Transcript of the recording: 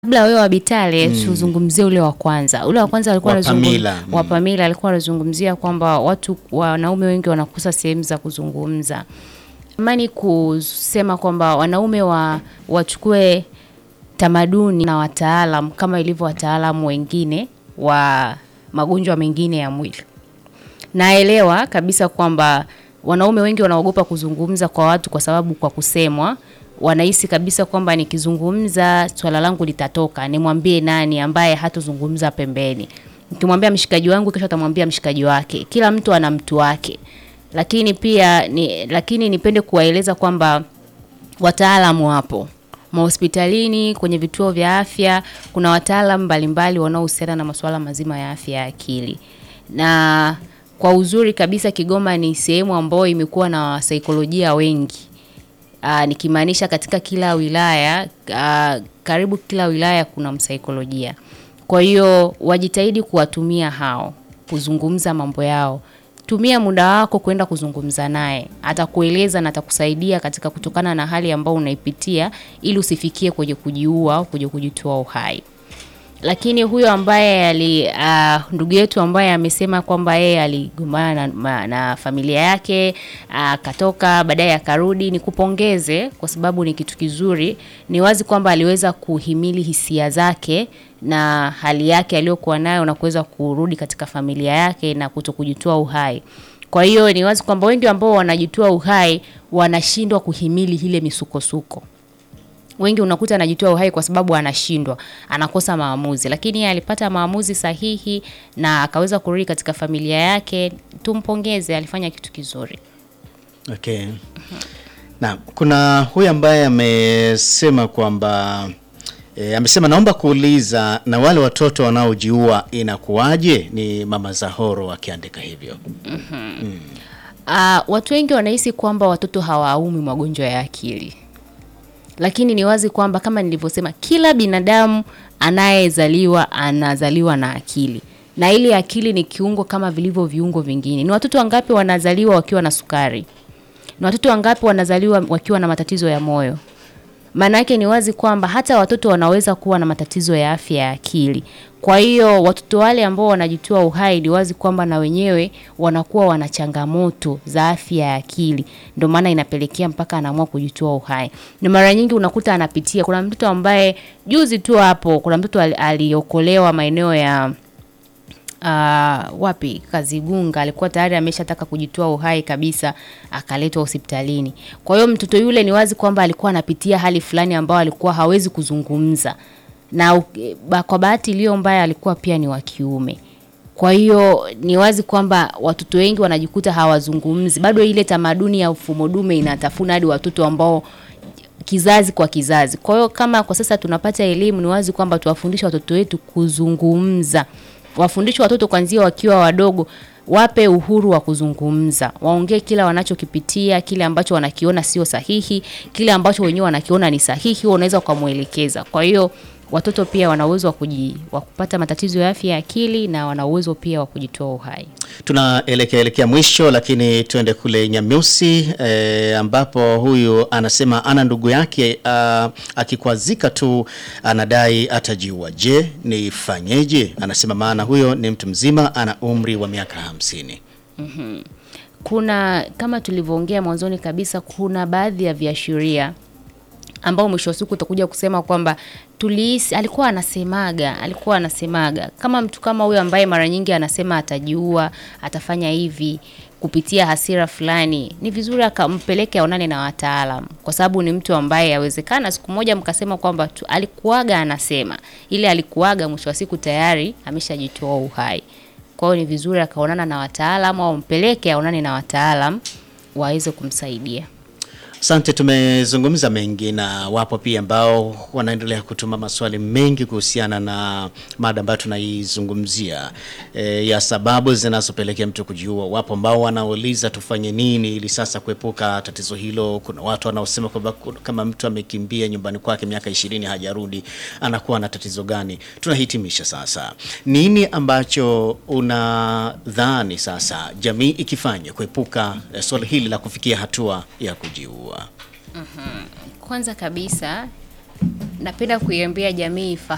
Kabla wewe wa Bitale tuzungumzie ule wa kwanza. Ule wa kwanza alikuwa Wa anazungum- Pamila, mm. wa Pamila alikuwa anazungumzia kwamba watu wanaume wengi wanakosa sehemu za kuzungumza. Amani kusema kwamba wanaume wa wachukue tamaduni na wataalam kama ilivyo wataalamu wengine wa magonjwa mengine ya mwili. Naelewa kabisa kwamba wanaume wengi wanaogopa kuzungumza kwa watu kwa sababu kwa kusemwa wanahisi kabisa kwamba nikizungumza swala langu litatoka, nimwambie nani ambaye hatozungumza pembeni. Nikimwambia mshikaji wangu, kesho atamwambia mshikaji wake. Kila mtu ana mtu wake, lakini pia ni, lakini nipende kuwaeleza kwamba wataalamu wapo mahospitalini, kwenye vituo vya afya, kuna wataalamu mbalimbali wanaohusiana na masuala mazima ya afya ya akili. Na kwa uzuri kabisa, Kigoma ni sehemu ambayo imekuwa na wasaikolojia wengi. Aa, nikimaanisha katika kila wilaya aa, karibu kila wilaya kuna msaikolojia. Kwa hiyo wajitahidi kuwatumia hao kuzungumza mambo yao. Tumia muda wako kwenda kuzungumza naye, atakueleza na atakusaidia katika kutokana na hali ambayo unaipitia, ili usifikie kwenye kujiua au kwenye kujitoa uhai. Lakini huyo ambaye ali uh, ndugu yetu ambaye amesema kwamba yeye aligombana na, ma- na familia yake akatoka, baadaye akarudi, nikupongeze kwa sababu ni kitu kizuri. Ni wazi kwamba aliweza kuhimili hisia zake na hali yake aliyokuwa nayo na kuweza kurudi katika familia yake na kuto kujitoa uhai. Kwa hiyo ni wazi kwamba wengi ambao wanajitoa uhai wanashindwa kuhimili ile misukosuko wengi unakuta anajitoa uhai kwa sababu anashindwa, anakosa maamuzi, lakini yeye alipata maamuzi sahihi na akaweza kurudi katika familia yake. Tumpongeze, alifanya kitu kizuri. Okay. Na kuna huyu ambaye amesema kwamba e, amesema naomba kuuliza na wale watoto wanaojiua inakuwaje? Ni Mama Zahoro akiandika hivyo. Uh, watu wengi wanahisi kwamba watoto hawaumi magonjwa ya akili, lakini ni wazi kwamba kama nilivyosema, kila binadamu anayezaliwa anazaliwa na akili, na ile akili ni kiungo kama vilivyo viungo vingine. Ni watoto wangapi wanazaliwa wakiwa na sukari? Ni watoto wangapi wanazaliwa wakiwa na matatizo ya moyo? Maana yake ni wazi kwamba hata watoto wanaweza kuwa na matatizo ya afya ya akili. Kwa hiyo watoto wale ambao wanajitoa uhai, ni wazi kwamba na wenyewe wanakuwa wana changamoto za afya ya akili, ndio maana inapelekea mpaka anaamua kujitoa uhai. Na mara nyingi unakuta anapitia, kuna mtoto ambaye juzi tu hapo, kuna mtoto ali- aliokolewa maeneo ya uh, wapi Kazigunga, alikuwa tayari ameshataka kujitoa uhai kabisa, akaletwa hospitalini. Kwa hiyo mtoto yule ni wazi kwamba alikuwa anapitia hali fulani ambayo alikuwa hawezi kuzungumza, na u- ba- kwa bahati iliyo mbaya alikuwa pia ni wa kiume. Kwa hiyo ni wazi kwamba watoto wengi wanajikuta hawazungumzi, bado ile tamaduni ya ufumo dume inatafuna hadi watoto ambao kizazi kwa kizazi. Kwa hiyo kama kwa sasa tunapata elimu, ni wazi kwamba tuwafundishe watoto wetu kuzungumza, wafundishe watoto kwanzia wakiwa wadogo, wape uhuru wa kuzungumza, waongee kila wanachokipitia, kile ambacho wanakiona sio sahihi, kile ambacho wenyewe wanakiona ni sahihi, wewe unaweza ukamwelekeza. Kwa hiyo watoto pia wana uwezo wa kuji, wa kupata matatizo ya afya ya akili na wana uwezo pia wa kujitoa uhai. Tunaelekea elekea mwisho, lakini tuende kule Nyamyusi eh, ambapo huyu anasema ana ndugu yake ah, akikwazika tu anadai atajiua. Je, nifanyeje? Anasema maana huyo ni mtu mzima, ana umri wa miaka hamsini. kuna kama tulivyoongea mwanzoni kabisa, kuna baadhi ya viashiria ambao mwisho wa siku utakuja kusema kwamba tulihisi, alikuwa anasemaga, alikuwa anasemaga kama mtu kama huyo ambaye mara nyingi anasema atajiua, atafanya hivi kupitia hasira fulani, ni vizuri akampeleke aonane na wataalam, kwa sababu ni mtu ambaye yawezekana siku moja mkasema kwamba tu- alikuwaga anasema ile, alikuwaga mwisho wa siku tayari ameshajitoa uhai. Kwa hiyo ni vizuri akaonana na wataalam au mpeleke aonane na wataalam waweze kumsaidia. Asante, tumezungumza mengi na wapo pia ambao wanaendelea kutuma maswali mengi kuhusiana na mada ambayo tunaizungumzia e, ya sababu zinazopelekea mtu kujiua. Wapo ambao wanauliza tufanye nini ili sasa kuepuka tatizo hilo. Kuna watu wanaosema kwamba ku- kama mtu amekimbia nyumbani kwake miaka ishirini hajarudi anakuwa na tatizo gani? Tunahitimisha sasa, nini ambacho unadhani sasa jamii ikifanya kuepuka eh, swala hili la kufikia hatua ya kujiua? Kwanza kabisa napenda kuiambia jamii ifahamu